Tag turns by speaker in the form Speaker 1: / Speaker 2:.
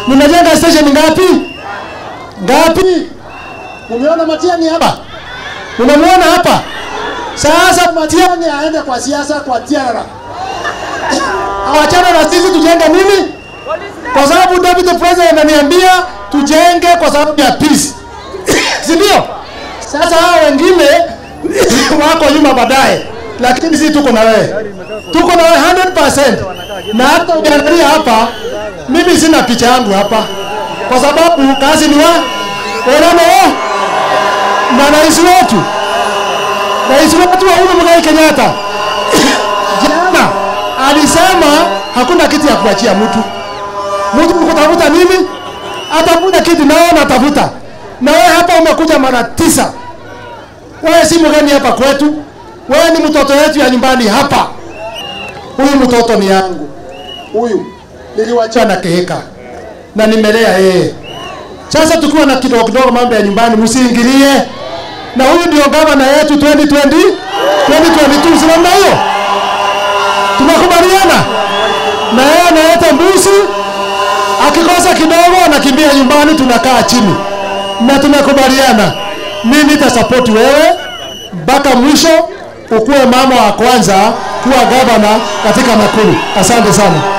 Speaker 1: Mnajenga station ngapi? Ngapi? Umeona Matiang'i hapa? Unamwona hapa? Sasa Matiang'i aende kwa siasa kwa tiara. Awachana na sisi tujenge nini? Kwa sababu deputy president ananiambia tujenge kwa sababu ya peace. si ndio? Sasa hao wengine wako nyuma baadaye, lakini sisi tuko na wewe, tuko na wewe 100%. Na hata ukiangalia hapa, mimi sina picha yangu hapa, kwa sababu kazi ni wa Oramo na rais wetu, rais wetu wa Uhuru Muigai Kenyatta jana alisema hakuna kitu ya kuachia mtu. Mtu kutafuta nini? Atafuta kitu nao natafuta. Na wewe hapa umekuja mara tisa. Wewe si mgeni hapa kwetu. Wewe ni mtoto wetu ya nyumbani hapa. Huyu mtoto ni yangu. Huyu niliwacha na keheka na nimelea yeye. Sasa tukiwa na kidogo kidogo mambo ya nyumbani msiingilie. Na huyu ndio gavana yetu 2020 2022 si namna hiyo? Tunakubaliana? Na yeye analeta mbuzi, akikosa kidogo anakimbia nyumbani, tunakaa chini na tunakubaliana. Mimi nitasapoti wewe mpaka mwisho, ukuwe mama wa kwanza kuwa gavana katika Nakuru. Asante sana.